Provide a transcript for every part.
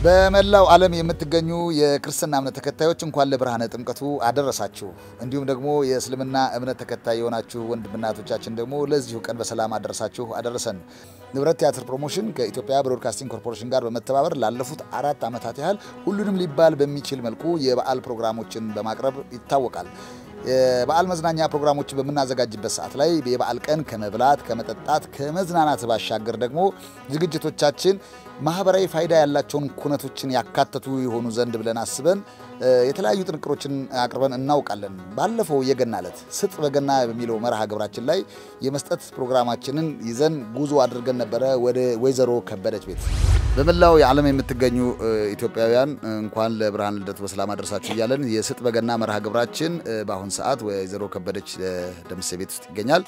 በመላው ዓለም የምትገኙ የክርስትና እምነት ተከታዮች እንኳን ለብርሃነ ጥምቀቱ አደረሳችሁ። እንዲሁም ደግሞ የእስልምና እምነት ተከታይ የሆናችሁ ወንድምናቶቻችን ደግሞ ለዚሁ ቀን በሰላም አደረሳችሁ አደረሰን። ንብረት ቲያትር ፕሮሞሽን ከኢትዮጵያ ብሮድካስቲንግ ኮርፖሬሽን ጋር በመተባበር ላለፉት አራት ዓመታት ያህል ሁሉንም ሊባል በሚችል መልኩ የበዓል ፕሮግራሞችን በማቅረብ ይታወቃል። የበዓል መዝናኛ ፕሮግራሞችን በምናዘጋጅበት ሰዓት ላይ የበዓል ቀን ከመብላት ከመጠጣት ከመዝናናት ባሻገር ደግሞ ዝግጅቶቻችን ማህበራዊ ፋይዳ ያላቸውን ኩነቶችን ያካተቱ የሆኑ ዘንድ ብለን አስበን የተለያዩ ጥንቅሮችን አቅርበን እናውቃለን። ባለፈው የገና ዕለት ስጥ በገና በሚለው መርሃ ግብራችን ላይ የመስጠት ፕሮግራማችንን ይዘን ጉዞ አድርገን ነበረ ወደ ወይዘሮ ከበደች ቤት። በመላው የዓለም የምትገኙ ኢትዮጵያውያን እንኳን ለብርሃን ልደቱ በሰላም አደረሳችሁ እያለን የስጥ በገና መርሃ ግብራችን በአሁን ሰዓት ወይዘሮ ከበደች ደምሴ ቤት ውስጥ ይገኛል።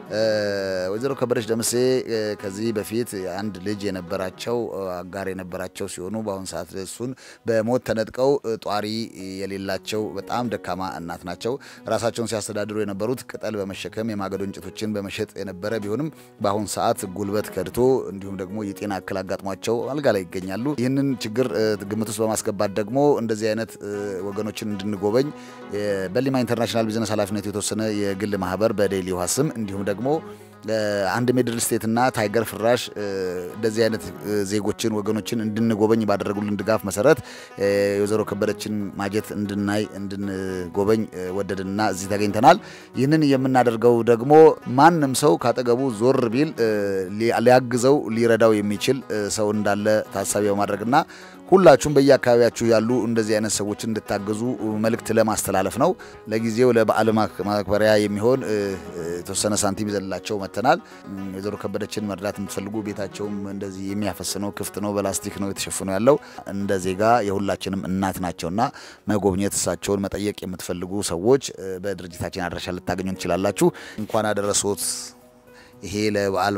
ወይዘሮ ከበደች ደምሴ ከዚህ በፊት አንድ ልጅ የነበራቸው አጋር የነበራቸው ሲሆኑ በአሁኑ ሰዓት እሱን በሞት ተነጥቀው ጧሪ የሌላቸው በጣም ደካማ እናት ናቸው። ራሳቸውን ሲያስተዳድሩ የነበሩት ቅጠል በመሸከም የማገዶ እንጨቶችን በመሸጥ የነበረ ቢሆንም በአሁኑ ሰዓት ጉልበት ከድቶ እንዲሁም ደግሞ የጤና እክል አጋጥሟቸው አልጋ ላይ ይገኛሉ። ይህንን ችግር ግምት ውስጥ በማስገባት ደግሞ እንደዚህ አይነት ወገኖችን እንድንጎበኝ በሊማ ኢንተርናሽናል ቢዝነስ ኃላፊነቱ የተወሰነ የግል ማህበር በዴይሊ ውሃ ስም እንዲሁም ደግሞ አንድ ሚድል ስቴት እና ታይገር ፍራሽ እንደዚህ አይነት ዜጎችን ወገኖችን እንድንጎበኝ ባደረጉልን ድጋፍ መሰረት የወይዘሮ ከበደችን ማጀት እንድናይ እንድንጎበኝ ወደድንና እዚህ ተገኝተናል። ይህንን የምናደርገው ደግሞ ማንም ሰው ካጠገቡ ዞር ቢል ሊያግዘው ሊረዳው የሚችል ሰው እንዳለ ታሳቢ በማድረግና ሁላችሁም በየአካባቢያችሁ ያሉ እንደዚህ አይነት ሰዎችን እንድታገዙ መልእክት ለማስተላለፍ ነው። ለጊዜው ለበዓል ማክበሪያ የሚሆን የተወሰነ ሳንቲም ይዘንላቸው መጥተናል። ወይዘሮ ከበደችን መርዳት የምትፈልጉ ቤታቸውም እንደዚህ የሚያፈስ ነው፣ ክፍት ነው፣ በላስቲክ ነው የተሸፍነው ያለው እንደ ዜጋ የሁላችንም እናት ናቸውና መጎብኘት እሳቸውን መጠየቅ የምትፈልጉ ሰዎች በድርጅታችን አድራሻ ልታገኙ ትችላላችሁ። እንኳን አደረሶት። ይሄ ለበዓል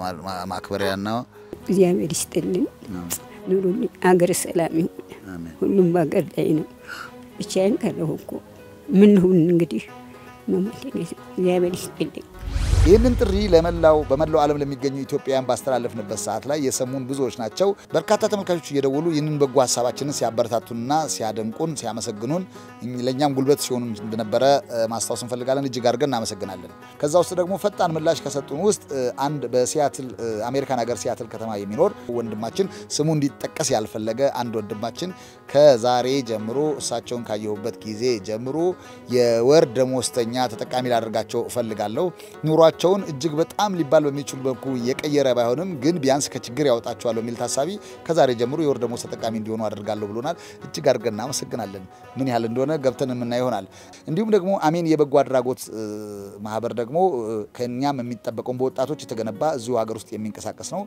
ማክበሪያና እግዚአብሔር ይስጥልን ኑሩልኝ። አገር ሰላም ይሁን። ሁሉም በሀገር ላይ ነው። ብቻዬን ቀረሁ እኮ ምን ሁን እንግዲህ መሞቴ እግዚአብሔር ይስጥልኝ። ይህንን ጥሪ ለመላው በመላው ዓለም ለሚገኙ ኢትዮጵያውያን ባስተላለፍንበት ሰዓት ላይ የሰሙን ብዙዎች ናቸው። በርካታ ተመልካቾች እየደወሉ ይህንን በጎ ሀሳባችንን ሲያበረታቱንና ሲያደንቁን፣ ሲያመሰግኑን ለእኛም ጉልበት ሲሆኑ እንደነበረ ማስታወስ እንፈልጋለን። እጅግ አድርገን እናመሰግናለን። ከዛ ውስጥ ደግሞ ፈጣን ምላሽ ከሰጡን ውስጥ አንድ በሲያትል አሜሪካን ሀገር ሲያትል ከተማ የሚኖር ወንድማችን ስሙ እንዲጠቀስ ያልፈለገ አንድ ወንድማችን ከዛሬ ጀምሮ እሳቸውን ካየሁበት ጊዜ ጀምሮ የወር ደሞዝተኛ ተጠቃሚ ላደርጋቸው እፈልጋለሁ ኑሯቸውን እጅግ በጣም ሊባል በሚችሉ መልኩ የቀየረ ባይሆንም ግን ቢያንስ ከችግር ያወጣቸዋል በሚል ታሳቢ ከዛሬ ጀምሮ የወር ደሞዝ ተጠቃሚ እንዲሆኑ አደርጋለሁ ብሎናል። እጅግ አድርገን እናመሰግናለን። ምን ያህል እንደሆነ ገብተን የምናየው ይሆናል። እንዲሁም ደግሞ አሜን የበጎ አድራጎት ማህበር ደግሞ ከእኛም የሚጠበቀውን በወጣቶች የተገነባ እዚሁ ሀገር ውስጥ የሚንቀሳቀስ ነው።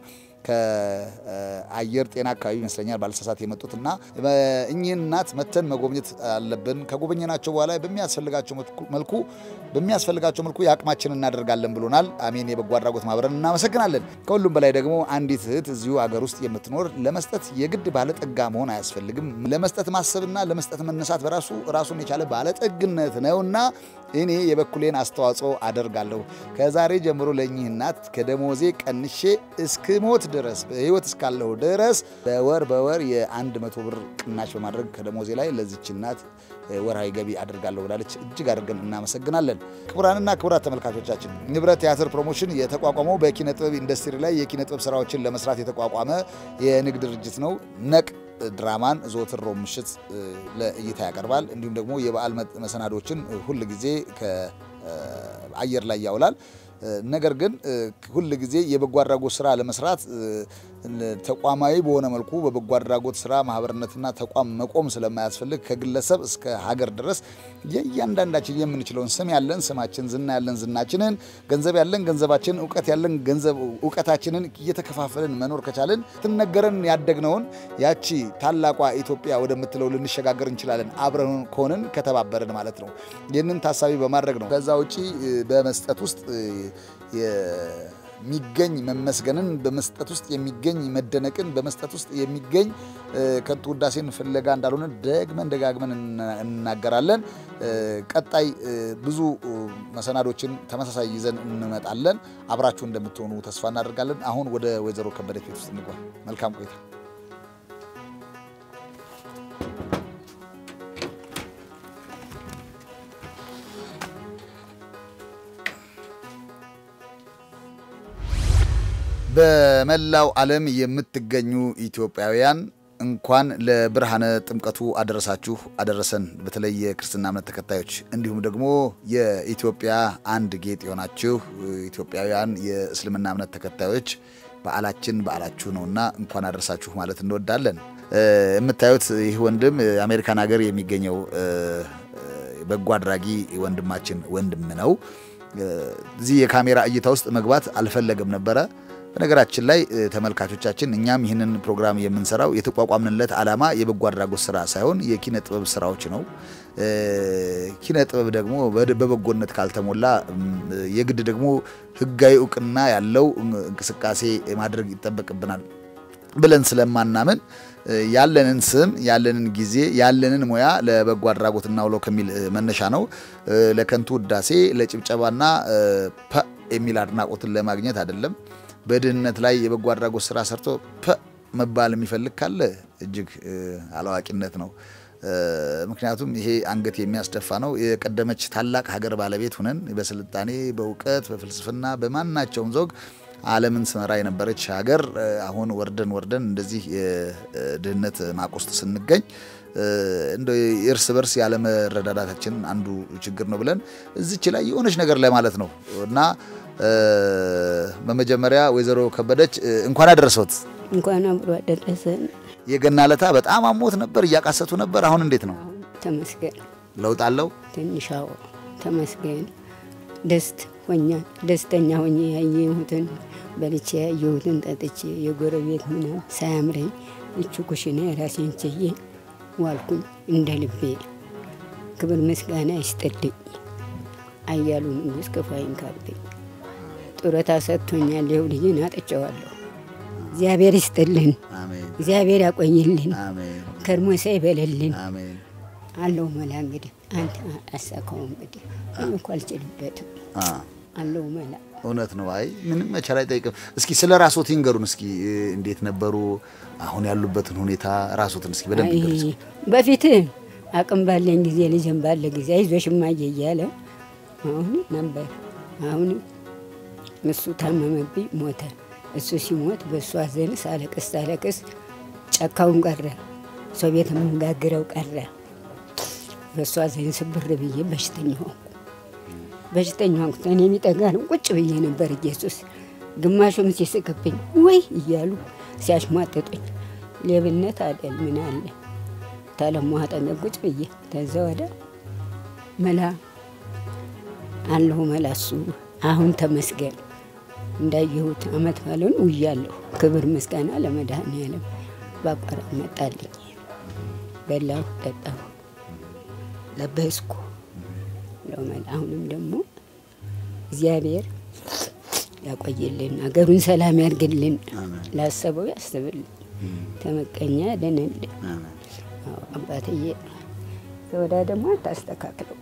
ከአየር ጤና አካባቢ ይመስለኛል ባለሳሳት የመጡት እና እኚህን እናት መተን መጎብኘት አለብን። ከጎበኘናቸው በኋላ በሚያስፈልጋቸው መልኩ በሚያስፈልጋቸው መልኩ የአቅማችን እናደርጋለን ብሎናል። አሜን የበጎ አድራጎት ማህበርን እናመሰግናለን። ከሁሉም በላይ ደግሞ አንዲት እህት እዚሁ አገር ውስጥ የምትኖር ለመስጠት የግድ ባለጠጋ መሆን አያስፈልግም። ለመስጠት ማሰብና ለመስጠት መነሳት በራሱ ራሱን የቻለ ባለጠግነት ነውና እኔ የበኩሌን አስተዋጽኦ አደርጋለሁ። ከዛሬ ጀምሮ ለእኚህ እናት ከደሞዜ ቀንሼ እስክሞት ድረስ በህይወት እስካለሁ ድረስ በወር በወር የአንድ መቶ ብር ቅናሽ በማድረግ ከደሞዜ ላይ ለዚች እናት ወርሃዊ ገቢ አድርጋለሁ ብላለች። እጅግ አድርገን እናመሰግናለን። ክቡራንና ክቡራት ተመልካቾቻችን ንብረት ቲያትር ፕሮሞሽን የተቋቋመው በኪነ ጥበብ ኢንዱስትሪ ላይ የኪነ ጥበብ ስራዎችን ለመስራት የተቋቋመ የንግድ ድርጅት ነው። ነቅ ድራማን ዘወትር ሮብ ምሽት ለእይታ ያቀርባል። እንዲሁም ደግሞ የበዓል መሰናዶችን ሁል ጊዜ ከአየር ላይ ያውላል። ነገር ግን ሁል ጊዜ የበጎ አድራጎት ስራ ለመስራት ተቋማዊ በሆነ መልኩ በበጎ አድራጎት ስራ ማህበርነትና ተቋም መቆም ስለማያስፈልግ ከግለሰብ እስከ ሀገር ድረስ የእያንዳንዳችን የምንችለውን ስም ያለን ስማችን፣ ዝና ያለን ዝናችንን፣ ገንዘብ ያለን ገንዘባችንን፣ እውቀት ያለን ገንዘብ እውቀታችንን እየተከፋፈልን መኖር ከቻልን ትነገረን ያደግነውን ያቺ ታላቋ ኢትዮጵያ ወደምትለው ልንሸጋገር እንችላለን። አብረን ከሆንን ከተባበርን ማለት ነው። ይህንን ታሳቢ በማድረግ ነው። ከዛ ውጪ በመስጠት ውስጥ የሚገኝ መመስገንን በመስጠት ውስጥ የሚገኝ መደነቅን በመስጠት ውስጥ የሚገኝ ከንቱ ውዳሴን ፍለጋ እንዳልሆነ ደግመን ደጋግመን እናገራለን። ቀጣይ ብዙ መሰናዶችን ተመሳሳይ ይዘን እንመጣለን። አብራችሁ እንደምትሆኑ ተስፋ እናደርጋለን። አሁን ወደ ወይዘሮ ከበደች ቤት ውስጥ እንግባ። መልካም ቆይታ። በመላው ዓለም የምትገኙ ኢትዮጵያውያን እንኳን ለብርሃነ ጥምቀቱ አደረሳችሁ አደረሰን። በተለይ የክርስትና እምነት ተከታዮች እንዲሁም ደግሞ የኢትዮጵያ አንድ ጌጥ የሆናችሁ ኢትዮጵያውያን የእስልምና እምነት ተከታዮች በዓላችን በዓላችሁ ነውና እንኳን አደረሳችሁ ማለት እንወዳለን። የምታዩት ይህ ወንድም አሜሪካን ሀገር የሚገኘው በጎ አድራጊ ወንድማችን ወንድም ነው። እዚህ የካሜራ እይታ ውስጥ መግባት አልፈለገም ነበረ። በነገራችን ላይ ተመልካቾቻችን እኛም ይህንን ፕሮግራም የምንሰራው የተቋቋምንለት ዓላማ የበጎ አድራጎት ስራ ሳይሆን የኪነ ጥበብ ስራዎች ነው። ኪነ ጥበብ ደግሞ በበጎነት ካልተሞላ የግድ ደግሞ ሕጋዊ እውቅና ያለው እንቅስቃሴ ማድረግ ይጠበቅብናል ብለን ስለማናምን ያለንን ስም ያለንን ጊዜ ያለንን ሙያ ለበጎ አድራጎት እናውለው ከሚል መነሻ ነው። ለከንቱ ውዳሴ ለጭብጨባና ፐ የሚል አድናቆትን ለማግኘት አይደለም። በድህነት ላይ የበጎ አድራጎት ስራ ሰርቶ ፐ መባል የሚፈልግ ካለ እጅግ አላዋቂነት ነው። ምክንያቱም ይሄ አንገት የሚያስደፋ ነው። የቀደመች ታላቅ ሀገር ባለቤት ሁነን በስልጣኔ በእውቀት በፍልስፍና በማናቸውም ዘውግ ዓለምን ስመራ የነበረች ሀገር አሁን ወርደን ወርደን እንደዚህ የድህነት ማቅ ውስጥ ስንገኝ እንደ እርስ በርስ ያለመረዳዳታችን አንዱ ችግር ነው ብለን እዚች ላይ የሆነች ነገር ላይ ማለት ነው እና በመጀመሪያ ወይዘሮ ከበደች እንኳን አደረሰዎት። እንኳን አብሮ አደረሰን። የገና ለታ በጣም አሞት ነበር፣ እያቃሰቱ ነበር። አሁን እንዴት ነው? ተመስገን። ለውጥ አለው? ትንሻው ተመስገን። ደስት ሆኛ ደስተኛ ሆኜ ያየሁትን በልቼ ያየሁትን ጠጥቼ የጎረቤት ምናምን ሳያምረኝ እቹ ኩሽና የራሴን ችዬ ዋልኩኝ እንደ ልቤ። ክብር ምስጋና ይስጥልኝ አያሉ ንጉሥ ክፉ አይንካብኝ። ጡረታ ሰጥቶኛል። ይኸው ልጅን አጥቼዋለሁ። እግዚአብሔር ይስጥልን፣ እግዚአብሔር ያቆይልን፣ ከርሞ ሳይበለልን አለው መላ እንግዲህ አንተ አሳካው እንግዲህ እኮ አልችልበትም አለው መላ እውነት ነው። አይ ምንም መቻል አይጠይቅም። እስኪ ስለ ራስዎት ይንገሩን። እስኪ እንዴት ነበሩ? አሁን ያሉበትን ሁኔታ ራስዎትን እስኪ በደንብ ይንገሩ። በፊት አቅም ባለኝ ጊዜ ልጅም ባለ ጊዜ አይዞሽ እማዬ እያለ አሁን ነበር። አሁን እሱ ታመመብኝ፣ ሞተ። እሱ ሲሞት በእሱ አዘን ሳለቅስ ሳለቅስ ጨካውን ቀረ፣ ሰው ቤት የምንጋግረው ቀረ። በእሱ አዘን ስብር ብዬ በሽተኛ ሆንኩ። በሽተኛ ሆንኩ። እኔ የሚጠጋ ነው ቁጭ ብዬ ነበር። ኢየሱስ ግማሹም ሲስቅብኝ ወይ እያሉ ሲያሽሟጥጡኝ ሌብነት አደል ምን አለ ታለሞ አጠገብ ቁጭ ብዬ ተዛ ወደ መላ አለሁ መላ እሱ አሁን ተመስገን እንዳየሁት አመት ባለውን ውያለሁ። ክብር ምስጋና ለመድኃኔዓለም በአቋራጭ መጣልኝ። በላሁ፣ ጠጣሁ፣ ለበስኩ ለመላ አሁንም ደግሞ እግዚአብሔር ያቆይልን፣ አገሩን ሰላም ያርግልን፣ ላሰበው ያስብልን፣ ተመቀኛ ያደንልን። አባትዬ ተወዳ ደግሞ አታስተካክለው።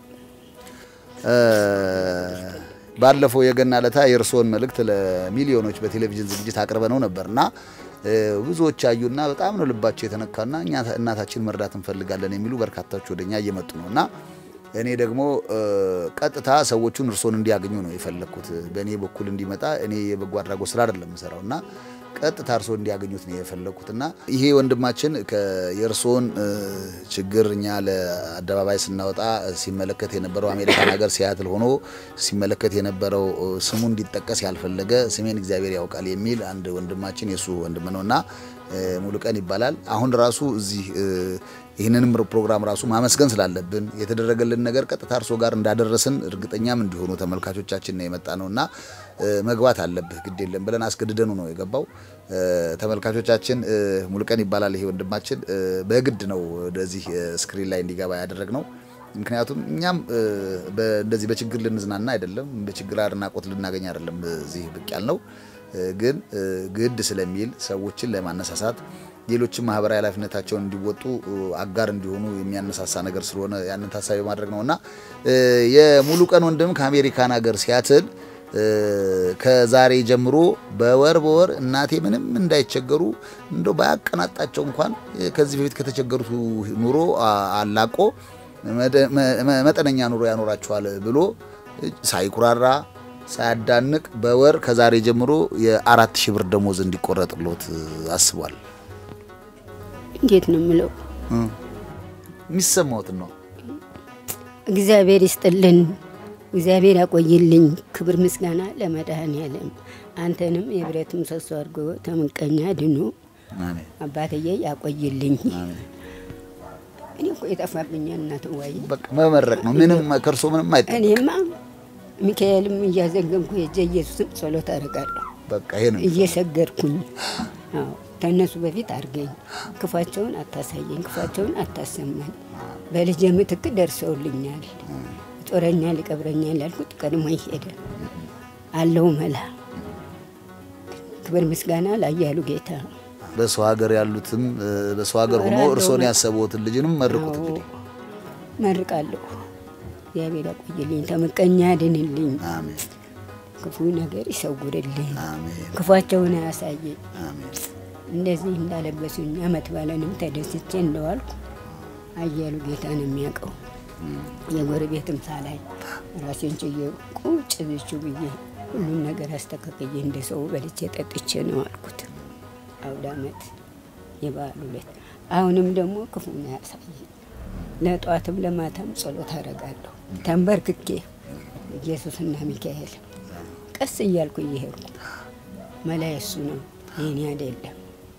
ባለፈው የገና ለታ የእርስዎን መልእክት ለሚሊዮኖች በቴሌቪዥን ዝግጅት አቅርበነው ነበርና ብዙዎች አዩና በጣም ነው ልባቸው የተነካና እኛ እናታችን መርዳት እንፈልጋለን የሚሉ በርካታዎች ወደኛ እየመጡ ነው እና እኔ ደግሞ ቀጥታ ሰዎቹን እርስዎን እንዲያገኙ ነው የፈለግኩት። በእኔ በኩል እንዲመጣ እኔ የበጎ አድራጎት ስራ አይደለም የምሰራው እና ቀጥታ እርስዎ እንዲያገኙት ነው የፈለግኩት እና ይሄ ወንድማችን የእርስዎን ችግር እኛ ለአደባባይ ስናወጣ ሲመለከት የነበረው አሜሪካን ሀገር ሲያትል ሆኖ ሲመለከት የነበረው ስሙ እንዲጠቀስ ያልፈለገ ስሜን እግዚአብሔር ያውቃል የሚል አንድ ወንድማችን የእሱ ወንድም ነው እና ሙሉቀን ይባላል። አሁን ራሱ እዚህ ይህንንም ፕሮግራም ራሱ ማመስገን ስላለብን የተደረገልን ነገር ቀጥታ እርሶ ጋር እንዳደረስን እርግጠኛም እንዲሆኑ ተመልካቾቻችን ነው የመጣ ነው እና መግባት አለብህ ግድ የለም ብለን አስገድደኑ ነው የገባው። ተመልካቾቻችን ሙሉቀን ይባላል ይሄ ወንድማችን። በግድ ነው ወደዚህ ስክሪን ላይ እንዲገባ ያደረግ ነው። ምክንያቱም እኛም እንደዚህ በችግር ልንዝናና አይደለም፣ በችግር አድናቆት ልናገኝ አይደለም እዚህ ብቅ ያልነው ግን ግድ ስለሚል ሰዎችን ለማነሳሳት ሌሎችም ማህበራዊ ኃላፊነታቸውን እንዲወጡ አጋር እንዲሆኑ የሚያነሳሳ ነገር ስለሆነ ያንን ታሳቢ ማድረግ ነው እና የሙሉ ቀን ወንድም ከአሜሪካን ሀገር ሲያትል ከዛሬ ጀምሮ በወር በወር እናቴ ምንም እንዳይቸገሩ እንደው ባያቀናጣቸው እንኳን ከዚህ በፊት ከተቸገሩት ኑሮ አላቆ መጠነኛ ኑሮ ያኖራቸዋል ብሎ ሳይኩራራ ሳያዳንቅ በወር ከዛሬ ጀምሮ የአራት ሺህ ብር ደሞዝ እንዲቆረጥሎት አስቧል። እንዴት ነው የምለው? የሚሰማዎትን ነው። እግዚአብሔር ይስጥልን፣ እግዚአብሔር ያቆይልኝ። ክብር ምስጋና ለመድኃኔዓለም። አንተንም የብረት ምሰሶ አድርጎ ተምቀኛ ድኖ አሜን አባትዬ ያቆይልኝ። አሜን። እኔ እኮ የጠፋብኛል እናት ዋየ በቃ መመረቅ ነው። ምንም ከእርሶ ምንም አይጠ እኔማ ሚካኤልም እያዘገንኩ የእጀ ኢየሱስን ጸሎት አደርጋለሁ በቃ ይሄ ነው። እየሰገድኩኝ አዎ ከእነሱ በፊት አድርገኝ፣ ክፋቸውን አታሳየኝ፣ ክፋቸውን አታሰማኝ። በልጄ ምትክ ደርሰውልኛል። ጦረኛል፣ ይቀብረኛል ያልኩት ቀድሞ ሄደ አለው መላ። ክብር ምስጋና ላያሉ ጌታ በሰው ሀገር ያሉትም እ፣ በሰው ሀገር ሆኖ እራለሁ እርሶን ነው። ያሰቡትን ልጅንም መርቁት። አዎ፣ እንግዲህ መርቃለሁ። እግዚአብሔር ያቆይልኝ፣ ተመቀኛ ያድንልኝ፣ አሜን ክፉ ነገር ይሰውርልኝ፣ አሜን ክፋቸውን አያሳየኝ። አሜን እንደዚህ እንዳለበሱኝ አመት ባለንም ተደስቼ እንደዋልኩ አያሉ ጌታ ነው የሚያውቀው። የጎረቤትም ሳላይ ራሴን ችዬ ቁጭ ብቹ ብዬ ሁሉም ነገር አስተካክዬ እንደ ሰው በልቼ ጠጥቼ ነው አልኩት። አውደ አመት የበዓሉ ዕለት አሁንም ደግሞ ክፉን ያሳየኝ። ለጠዋትም ለማታም ጸሎት አደርጋለሁ ተንበርክኬ ኢየሱስና ሚካኤል ቀስ እያልኩ እየሄድኩ መላይ እሱ ነው የኔ አይደለም።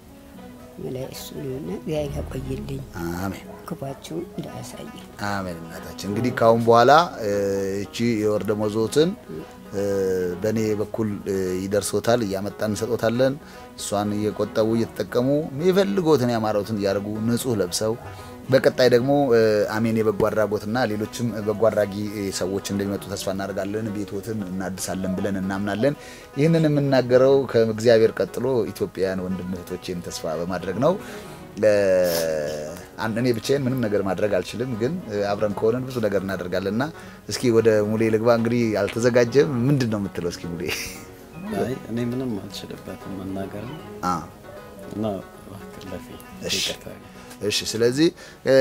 መላይ እሱ ነውና እግዚአብሔር ያቆይልኝ አሜን ክፋችሁን እንዳያሳየኝ። አሜን። እናታችን እንግዲህ ካሁን በኋላ እ፣ እቺ የወር ደመወዝዎትን እ፣ በእኔ በኩል እ፣ ይደርሶታል፣ እያመጣን እንሰጦታለን። እሷን እየቆጠቡ እየተጠቀሙ የሚፈልጎትን ያማረውትን እያደረጉ ንጹህ ለብሰው በቀጣይ ደግሞ እ፣ አሜን የበጎ አድራጎትና ሌሎችም በጎ አድራጊ እ፣ ሰዎች እንደሚመጡ ተስፋ እናደርጋለን። ቤቶትን እናድሳለን ብለን እናምናለን። ይህንን የምናገረው ከእግዚአብሔር ቀጥሎ ኢትዮጵያውያን ወንድም እህቶቼን ተስፋ በማድረግ ነው። እ፣ አንድ እኔ ብቻዬን ምንም ነገር ማድረግ አልችልም፣ ግን እ፣ አብረን ከሆነን ብዙ ነገር እናደርጋለን እና እስኪ ወደ ሙሌ ልግባ። እንግዲህ አልተዘጋጀም። ምንድን ነው የምትለው? እስኪ ሙሌ አይ እኔ ምንም አልችልበትም መናገር አ እና እባክህ ለፊ እሺ። ይቅርታ። እሺ ስለዚህ እ፣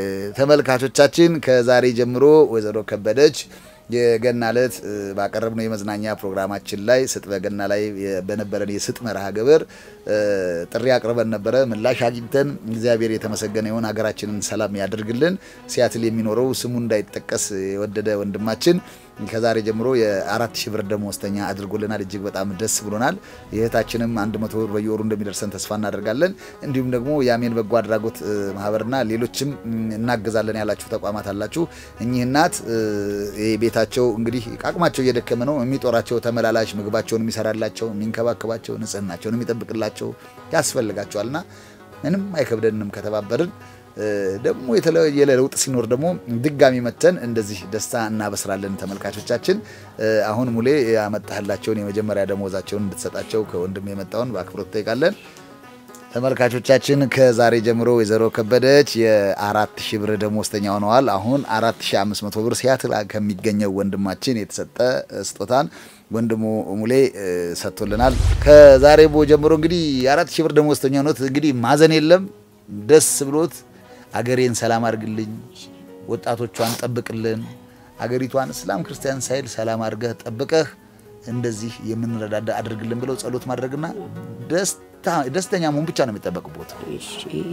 ተመልካቾቻችን ከዛሬ ጀምሮ ወይዘሮ ከበደች የገና ዕለት እ፣ ባቀረብነው የመዝናኛ ፕሮግራማችን ላይ ስጥ በገና ላይ የ- በነበረን የስጥ መርሃ ግብር እ፣ ጥሪ አቅርበን ነበረ። ምላሽ አግኝተን እግዚአብሔር የተመሰገነ ይሁን። ሀገራችንን ሰላም ያደርግልን። ሲያትል የሚኖረው ስሙ እንዳይጠቀስ የወደደ ወንድማችን ከዛሬ ጀምሮ የአራት ሺህ ብር ደመወዝተኛ አድርጎልናል። እጅግ በጣም ደስ ብሎናል። የእህታችንም አንድ መቶ ብር በየወሩ እንደሚደርሰን ተስፋ እናደርጋለን። እንዲሁም ደግሞ የአሜን በጎ አድራጎት እ፣ ማህበርና ሌሎችም እም፣ እናግዛለን ያላችሁ ተቋማት አላችሁ። እኚህ እናት እ፣ ይሄ ቤታቸው እንግዲህ አቅማቸው እየደከመ ነው። የሚጦራቸው ተመላላሽ ምግባቸውን የሚሰራላቸው፣ የሚንከባከባቸው፣ ንጽህናቸውን የሚጠብቅላቸው ያስፈልጋቸዋልና ምንም አይከብደንም ከተባበርን እ፣ ደግሞ የተለየ ለውጥ ሲኖር ደግሞ ድጋሚ መተን እንደዚህ ደስታ እናበስራለን። ተመልካቾቻችን እ፣ አሁን ሙሌ ያመጣህላቸውን የመጀመሪያ ደሞዛቸውን እንድትሰጣቸው ከወንድም የመጣውን በአክብሮት ጠይቃለን። ተመልካቾቻችን ከዛሬ ጀምሮ ወይዘሮ ከበደች የአራት ሺህ ብር ደሞዝተኛ ሆነዋል። አሁን አራት ሺህ አምስት መቶ ብር ሲያትል ከሚገኘው ወንድማችን የተሰጠ ስጦታን ወንድሙ ሙሌ እ፣ ሰጥቶልናል። ከዛሬ ቦ ጀምሮ እንግዲህ የአራት ሺህ ብር ደሞዝተኛ ሆኖት እንግዲህ ማዘን የለም ደስ ብሎት አገሬን ሰላም አድርግልኝ፣ ወጣቶቿን ጠብቅልን፣ አገሪቷን እስላም ክርስቲያን ሳይል ሰላም አድርገህ ጠብቀህ እንደዚህ የምንረዳዳ አድርግልን ብለው ጸሎት ማድረግና ደስታ- ደስተኛ መሆን ብቻ ነው የሚጠበቅቦት። እሺ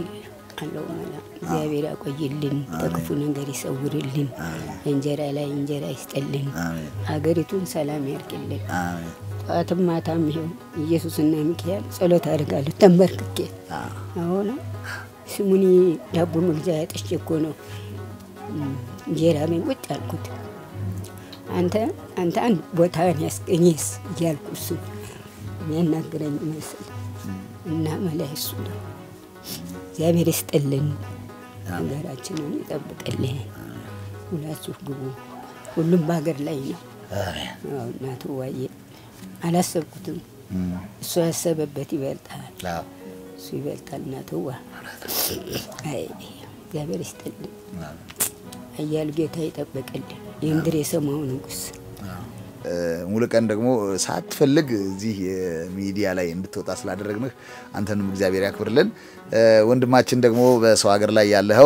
አለው መላ እግዚአብሔር ያቆይልን፣ ከክፉ ነገር ይሰውርልን፣ እንጀራ ላይ እንጀራ ይስጠልን፣ ሀገሪቱን ሰላም ያርግልን። አሜን። ጠዋትም ማታም ይኸው ኢየሱስና ሚካኤል ጸሎት አድርጋለሁ ተንበርክኬ። አሁን ስሙኒ ዳቦ መግዣ ያጠች እኮ ነው እም፣ እንጀራ ቤን ቁጭ አልኩት። አንተ አንተ አንድ ቦታን ያስገኘስ እያልኩ እሱ የሚያናግረኝ ይመስል እና መላይ እሱ ነው። እግዚአብሔር ይስጥልን፣ ሀገራችንን ይጠብቅልን። ሁላችሁ ግቡ። ሁሉም በሀገር ላይ ነው። አሜን። አዎ፣ እናቱ ዋዬ አላሰብኩትም። እሱ ያሰበበት ይበልጣል፣ አዎ። እሱ ይበልጣል። እናትዋ አይ እግዚአብሔር ይስጥልን፣ አያሉ ጌታ ይጠበቅልን። የምድር የሰማው ንጉሥ ሙሉ ቀን ደግሞ ሳትፈልግ እዚህ ሚዲያ ላይ እንድትወጣ ስላደረግንህ አንተንም እግዚአብሔር ያክብርልን። ወንድማችን ደግሞ በሰው ሀገር ላይ ያለኸው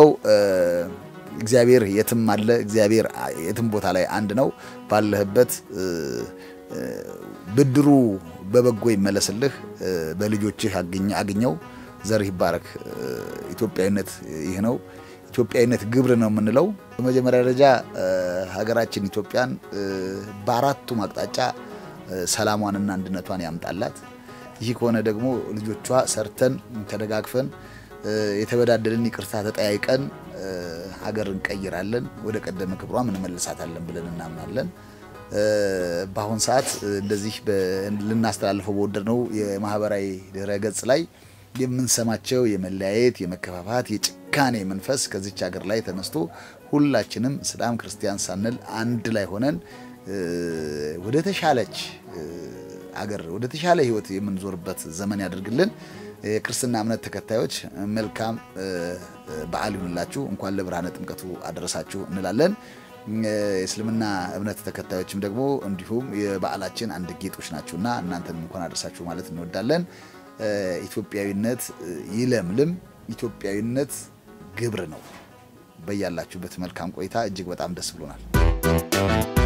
እግዚአብሔር የትም አለ። እግዚአብሔር የትም ቦታ ላይ አንድ ነው። ባለህበት ብድሩ በበጎ ይመለስልህ፣ በልጆችህ አግኘው፣ ዘርህ ይባረክ። ኢትዮጵያዊነት ይህ ነው። ኢትዮጵያዊነት ግብር ነው የምንለው። በመጀመሪያ ደረጃ ሀገራችን ኢትዮጵያን በአራቱም አቅጣጫ ሰላሟንና አንድነቷን ያምጣላት። ይህ ከሆነ ደግሞ ልጆቿ ሰርተን ተደጋግፈን የተበዳደልን ይቅርታ ተጠያይቀን ሀገር እንቀይራለን፣ ወደ ቀደመ ክብሯም እንመልሳታለን ብለን እናምናለን። በአሁን ሰዓት እንደዚህ ልናስተላልፈው በወደድነው የማህበራዊ ድረ ገጽ ላይ የምንሰማቸው የመለያየት፣ የመከፋፋት፣ የጭካኔ መንፈስ ከዚች ሀገር ላይ ተነስቶ ሁላችንም እስላም ክርስቲያን ሳንል አንድ ላይ ሆነን ወደ ተሻለች አገር ወደ ተሻለ ሕይወት የምንዞርበት ዘመን ያደርግልን። የክርስትና እምነት ተከታዮች መልካም በዓል ይሁንላችሁ። እንኳን ለብርሃነ ጥምቀቱ አደረሳችሁ እንላለን። የእስልምና እምነት ተከታዮችም ደግሞ እንዲሁም የበዓላችን አንድ ጌጦች ናችሁና እናንተንም እንኳን አደረሳችሁ ማለት እንወዳለን። ኢትዮጵያዊነት ይለምልም። ኢትዮጵያዊነት ግብር ነው። በያላችሁበት መልካም ቆይታ። እጅግ በጣም ደስ ብሎናል።